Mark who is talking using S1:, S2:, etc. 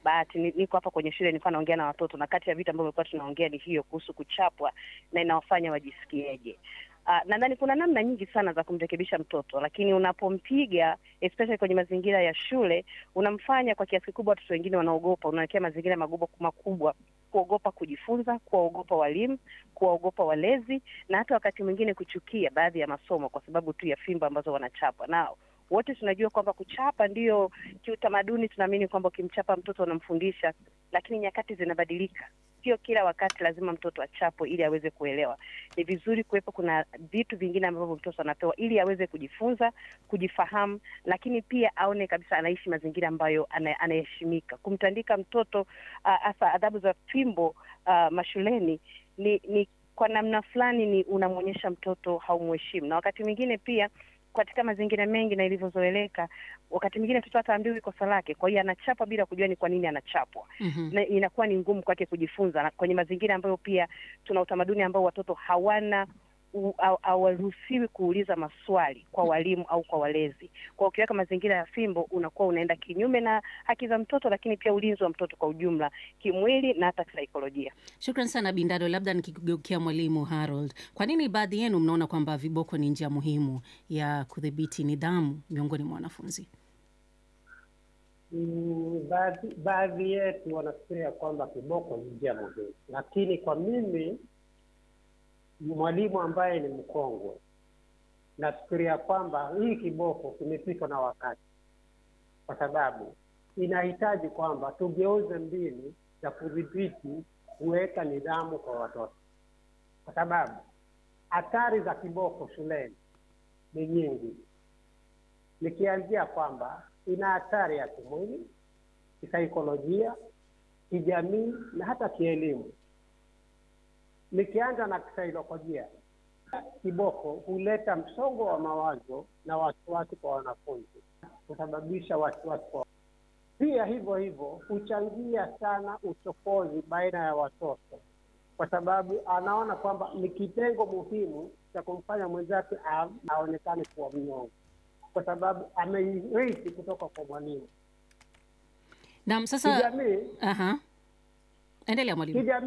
S1: bahati ni- niko hapa kwenye shule, nilikuwa naongea na watoto, na kati ya vitu ambavyo tulikuwa tunaongea ni hiyo kuhusu kuchapwa na inawafanya wajisikieje. Uh, nadhani kuna namna nyingi sana za kumrekebisha mtoto, lakini unapompiga especially kwenye mazingira ya shule, unamfanya kwa kiasi kikubwa watoto wengine wanaogopa, unawekea mazingira magumu makubwa, kuogopa kujifunza, kuwaogopa walimu, kuwaogopa walezi, na hata wakati mwingine kuchukia baadhi ya masomo kwa sababu tu ya fimbo ambazo wanachapwa nao. Wote tunajua kwamba kuchapa ndiyo kiutamaduni, tunaamini kwamba ukimchapa mtoto unamfundisha, lakini nyakati zinabadilika. Sio kila wakati lazima mtoto achapwe ili aweze kuelewa. Ni vizuri kuwepo kuna vitu vingine ambavyo mtoto anapewa ili aweze kujifunza, kujifahamu, lakini pia aone kabisa anaishi mazingira ambayo ana- anaheshimika. Kumtandika mtoto hasa uh, adhabu za fimbo uh, mashuleni ni, ni kwa namna fulani ni unamwonyesha mtoto haumheshimu, na wakati mwingine pia katika mazingira mengi na ilivyozoeleka, wakati mwingine mtoto hata ambiwi kosa lake, kwa hiyo anachapwa bila kujua ni kwa nini anachapwa
S2: Mhm.
S1: na inakuwa ni ngumu kwake kujifunza, na kwenye mazingira ambayo pia tuna utamaduni ambao watoto hawana u- haw- hawaruhusiwi kuuliza maswali kwa walimu au kwa walezi. Kwa ukiweka mazingira ya fimbo, unakuwa unaenda kinyume na haki za mtoto, lakini pia ulinzi wa mtoto kwa ujumla, kimwili na hata kisaikolojia.
S2: Shukran sana Bindado. Labda nikigeukia mwalimu Harold, kwa nini baadhi yenu mnaona kwamba viboko ni njia muhimu ya kudhibiti nidhamu miongoni mwa wanafunzi?
S3: Mm, baadhi baadhi yetu wanafikiria kwamba kiboko ni njia muhimu, lakini kwa mimi mwalimu ambaye ni mkongwe, nafikiria kwamba hii kiboko kimepitwa na wakati, kwa sababu inahitaji kwamba tugeuze mbinu za kudhibiti kuweka nidhamu kwa watoto, kwa sababu athari za kiboko shuleni ni nyingi, nikianzia kwamba ina hatari ya kimwili, kisaikolojia, kijamii na hata kielimu. Nikianza na kisaikolojia, kiboko huleta msongo wa mawazo na wasiwasi kwa wanafunzi, kusababisha wasiwasi kwa pia hivyo hivyo huchangia sana uchokozi baina ya watoto, kwa sababu anaona kwamba ni kitengo muhimu cha kumfanya mwenzake a- aonekane kuwa mnyonge, kwa sababu ameirithi kutoka kwa mwalimu.
S2: Naam, sasa
S3: Kijamii,
S2: aha, endelea mwalimu.
S3: kijamii